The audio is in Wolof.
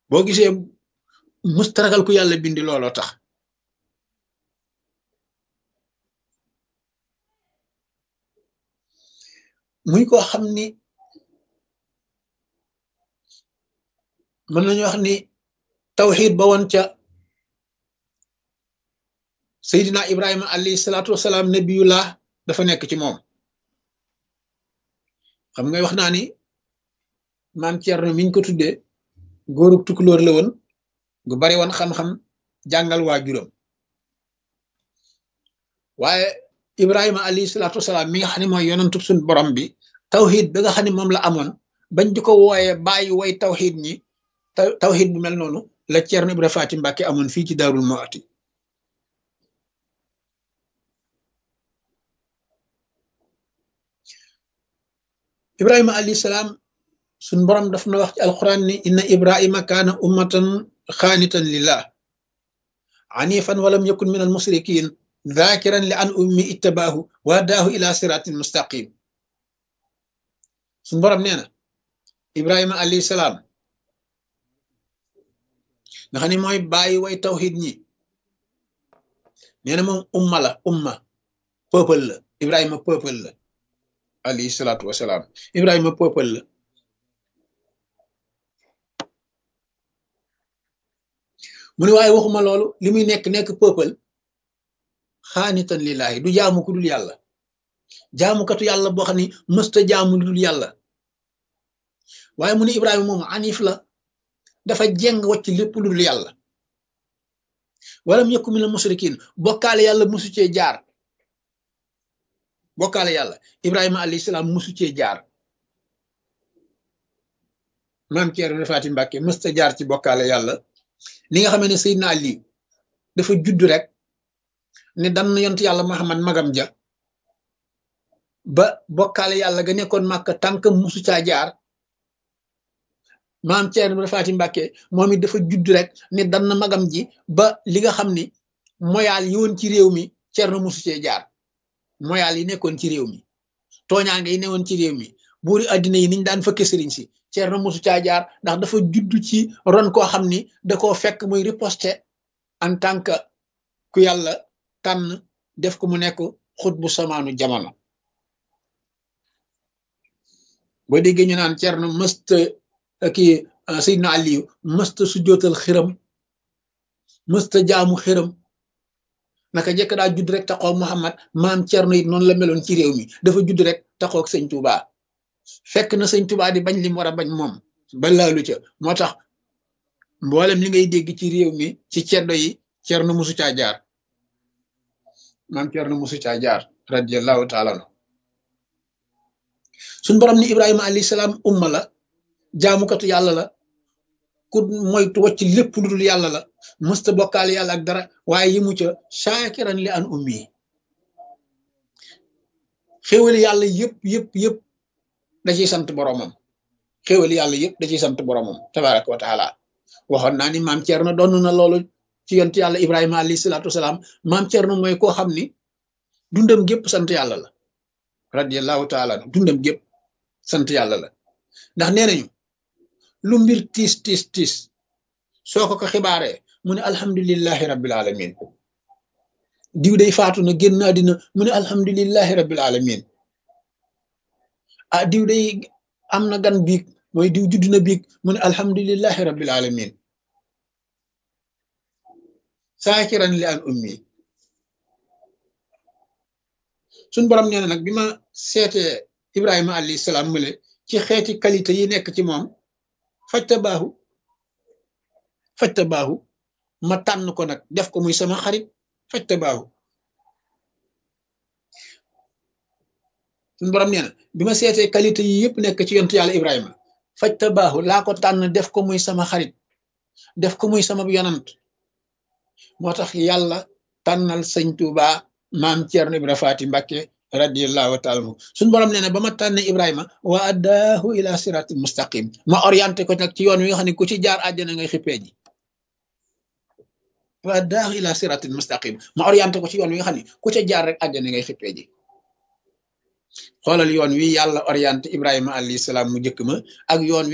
boo gisee mustaragal ku yàlla bindi looloo tax muy koo xam ni mën nañu wax ni tawxid ba woon ca Seydina Ibrahima alayhi salaatu wasalaam nabiyullah dafa nekk ci moom xam nga wax naa ni maam Thierno miñ ko tuddee góorub tukulóor la woon gu bari woon xam-xam jàngal waajuram waaye Ibrahima alayhi salaatu wasalaam mi nga xam ne mooy yonantub suñ borom bi tawxid bi nga xam ne moom la amoon bañ di ko wooyee bàyyi way tawxid ñi tawxid bu mel noonu la Thierno Ibrahima Faty Mbacke amoon fii ci Daarul Muhti ibrahima alayhi salaam suñ borom daf na wax ci alquran ni inna ibrahima kaana ummatan xaanitan lillah anifan walam yakun min almusrikin dhakiran li an ummi ittabaahu wa daahu ila siratin mustaqim suñ borom nee na ibrahima alayhi salaam nga xam ne mooy bàyyi way tawxid ñi nee na moom umma la umma peuple la ibrahima peuple la alayhi salaatu wasalaam ibrahima peuple la mu ne waaye waxuma loolu li muy nekk nekk peuple xaanitan lillaahi du jaamu ku dul yàlla jaamukatu yàlla boo xam ne mësta jaamu lu dul yàlla waaye mu ne ibrahima moom anif la dafa jeng wacc lépp lu dul yàlla walam yakun minal musrikin bokkaale yàlla musu cee jaar bokkaale yàlla ibrahima alayhi salaam musu cee jaar maam Thierno Faty Mbacke mësta jaar ci bokkaale yàlla li nga xamee ne Seydina Ali dafa judd rek ne dan yont yàlla Muhammad magam ja ba bokkaale yàlla ga nekkoon màkk tànk musu caa jaar maam Thierno Faty Mbacke moom it dafa judd rek ne dan magam ji ba li nga xam ni moyaal yi woon ci réew mi Thierno musu cee jaar moyaal yi nekkoon ci réew mi tooñaange yi newoon ci réew mi buuri àddina yi niñ daan fëkke sëriñ si Ceerno mosu caa jaar ndax dafa judd ci ron koo xam ni da koo fekk muy riposte en tant que ku yàlla tànn def ko mu nekk xut bu samaanu jamono boo déggee ñu naan Ceerno mësta kii Seydina Aliyu mësta su jootal xiram mësta jaamu xiram naka jëkk daa judd rek taxaw Muhammad maam Cerno it noonu la meloon ci réew mi dafa judd rek taxaw ak sëñ Touba fekk na sëñ Touba di bañ li mu war a bañ moom ba laalu ca moo tax mboolem li ngay dégg ci réew mi ci ceddo yi Cerno musu caa jaar maam Cerno musu caa jaar radiyallahu taala anhu suñ borom ni Ibrahima alayhi salaam umma la jaamukatu yàlla la ku moytu wacc lépp lu dul yàlla la mësta bokkaale yàlla ak dara waaye yi mu ca shaakiran li an ummi xéwali yàlla yëpp yëpp yëpp da ciy sant boromam xéwali yàlla yëpp da ciy sant boromam tabaraka wa taala waxoon naa ni maam Thierno doon na loolu ci yont yàlla Ibrahima alayhi salaatu wasalaam maam Thierno mooy koo xam ni dundam gépp sant yàlla la radiyallahu taala dundam gépp sant yàlla la ndax nee nañu lu mbir tiis tiis tiis soo ko ko xibaaree mu ne alhamdulillahi rabbil alamin diw day faatu na génn àddina mu ne alhamdulillahi rabbil alamin ah diw day am na gan biig mooy diw judd na biig mu ne alhamdulillahi rabbil alamin saakiran li an ummi suñ borom nee na nag bi ma seetee ibrahima alayhi salaam mule ci xeeti qualité yi nekk ci moom fajta baaxu fajta baaxu ma tànn ko nag def ko muy sama xarit fajta baaxu suñu borom nee na bi ma seetee qualité yi yëpp nekk ci yontu yàlla Ibrahima fajta baaxu laa ko tànn def ko muy sama xarit def ko muy sama yonant moo tax yàlla tànnal sëñ Tuuba maam Ceerno Ibra Faati Mbàkke radiyallahu taala anhu suñu borom nee na ba ma tànne Ibrahima wa addaahu ila siratil mustaqim ma orienté ko nag ci yoon wi nga xam ne ku ci jaar àjjana ngay xippee ji wa addaahu ila siratil mustaqim ma orienté ko ci yoon wi nga xam ne ku ca jaar rek àjjana ngay xippee ji xoolal yoon wi yàlla orienté Ibrahima alayhi salaam mu njëkk ma ak yoon wi